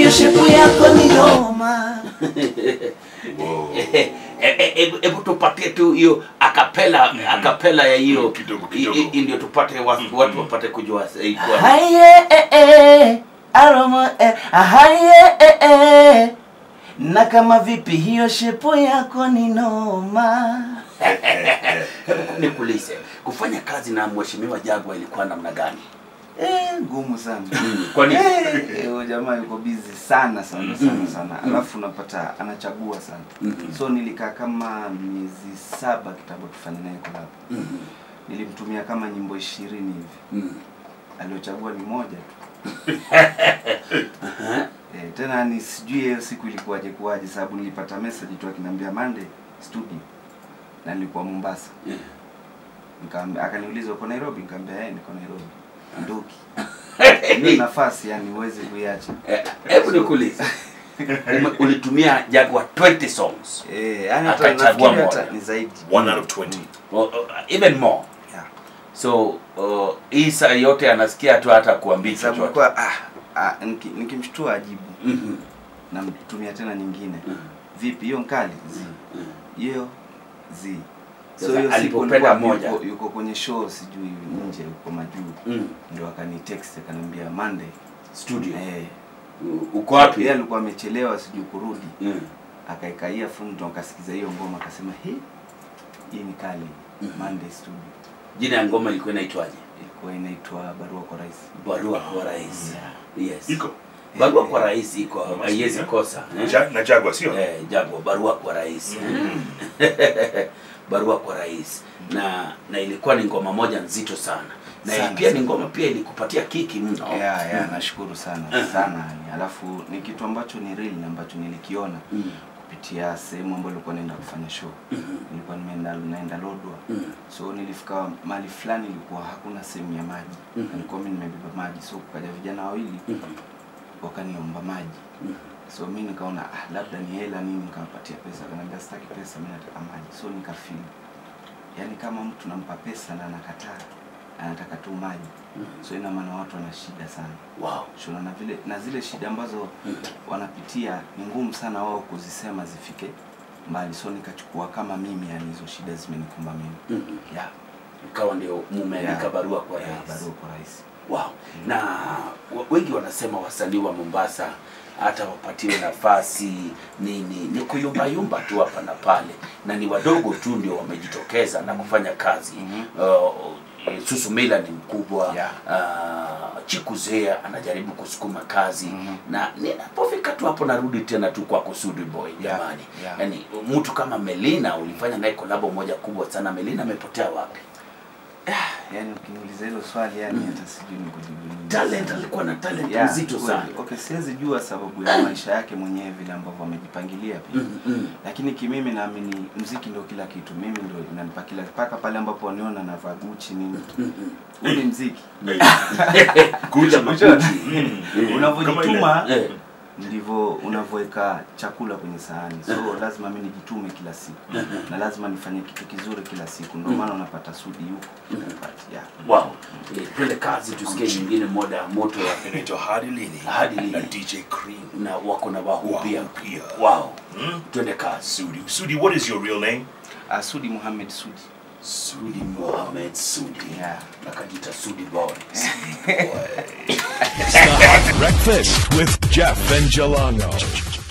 hiyo shepu yako ni noma. Wow. Eh, eh, eh, hebu hebu tupatie tu hiyo akapela akapela ya hiyo Kidogo, i- kidogo. i- ndio tupate watu, watu wapate kujua eh, kwa- Haye eh eh aroma eh haye eh eh na kama vipi hiyo shepu yako ni noma. nikuulize kufanya kazi na mheshimiwa Jagwa ilikuwa namna gani? Eh, ngumu sana. Kwani Eh, huyo jamaa yuko busy sana sana sana Mhm. sana. Alafu unapata anachagua sana. Mhm. So nilikaa kama miezi saba kitambo tufanye naye collab. Mhm. Nilimtumia kama nyimbo ishirini hivi. Mhm. Aliochagua ni moja tu. Aha. Eh, tena ni sijui hiyo siku ilikuwaje kuwaje sababu nilipata message tu akiniambia Monday studio. Na nilikuwa Mombasa. Yeah. Nikamwambia akaniuliza uko Nairobi? Nikamwambia eh niko Nairobi. Ndoki. Hiyo nafasi yani huwezi kuiacha. Eh, Hebu nikuulize Ume- ulitumia Jagwa 20 songs Eh, yani hata Akachagua nafikiri hata moja. ni zaidi. One out of 20. Well, uh, even more Yeah. so uh, hii saa yote anasikia tu hata kuambia Sababu chochote kwa ah, ah niki- nikimshtua ajibu Mhm. namtumia tena nyingine. Mhm. Vipi hiyo nkali? Zi. Mhm. Hiyo zi. So Sasa hiyo siku alipopenda alikuwa moja. yuko, yuko kwenye show sijui nje huko majuu. Mhm. Ndio akani text akaniambia Monday. studio Eh. U- uko wapi Yeye alikuwa amechelewa sijui kurudi. Mhm. Akaika earphone ndo akasikiza hiyo ngoma akasema, "He, hii ni kali." Mhm. Monday studio. jina ya ngoma ilikuwa inaitwaje Ilikuwa inaitwa Barua kwa Rais. barua kwa rais yes Iko. barua kwa rais iko Mama haiwezi sikia. kosa eh? Ja- na Jaguar sio? eh, Jagwa barua kwa rais barua kwa rais na na ilikuwa ni ngoma moja nzito sana na Sana, pia ni sana. ngoma pia ilikupatia kiki mno Yeah, yeah, nashukuru sana sana yani. Alafu ni kitu ambacho ni real na ambacho nilikiona Mhm. kupitia sehemu ambayo nilikuwa naenda kufanya show. Mhm. Nilikuwa nimeenda naenda Lodwa. Mhm. So nilifika mahali fulani ilikuwa hakuna sehemu ya maji. Mhm. Nilikuwa mimi nimebeba maji. So kukaja vijana wawili Mhm. wakaniomba maji. Mhm. So mi nikaona ah, labda ni hela nini, nikawapatia pesa. Akaniambia sitaki pesa, mimi nataka maji. So nikafeel yani kama mtu nampa pesa na anakataa, anataka tu maji. So ina maana watu wana shida sana. wow Shona na vile na zile shida ambazo wanapitia ni ngumu sana wao kuzisema zifike mbali. So nikachukua kama mimi, yani hizo shida zimenikumba mimi. Mhm. Yeah. ikawa ndio mumeandika Yeah. barua kwa Yeah, rais barua kwa rais. wow na wa- wengi wanasema wasanii wa Mombasa hata wapatiwe nafasi nini ni kuyumbayumba tu hapa na pale na ni wadogo tu ndio wamejitokeza na kufanya kazi Mhm. uh, Susumila ni mkubwa Yeah. uh, Chikuzea anajaribu kusukuma kazi Mhm. na ninapofika tu hapo narudi tena tu kwa Kusudi Boy Yeah, jamani yeah. yani mtu kama Melina ulifanya naye kolabo moja kubwa sana Melina amepotea wapi Yani ukiniuliza hilo swali yani hata sijui nikujibu nini. talent alikuwa na talent Yeah, nzito kweli. sana Okay, siwezi jua sababu ya maisha yake mwenyewe vile ambavyo amejipangilia pia. Mm, mm. Lakini kimimi naamini mziki ndio kila kitu. Mimi ndio inanipa kila mpaka pale ambapo waniona navaa Gucci nini. Huu ni mziki. Kuja makuti. Unavyojituma Eh, ndivyo unavyoweka chakula kwenye sahani. So lazima mimi nijitume kila siku. Na lazima nifanye kitu kizuri kila siku. Ndio maana unapata Sudi yuko. But, yeah. wow Eh, twende kazi tusikie nyingine moda ya moto ya Inaitwa Hadi Lini. Hadi Lini. Na DJ Cream. na wako na wahu pia Wahu pia. wow Mm. twende kazi Sudi. Sudi, what is your real name? Uh, Sudi Muhammad Sudi. Sudi Mohamed Sudi Yeah. akajita Sudi Boy Breakfast with Jeff and Jalango.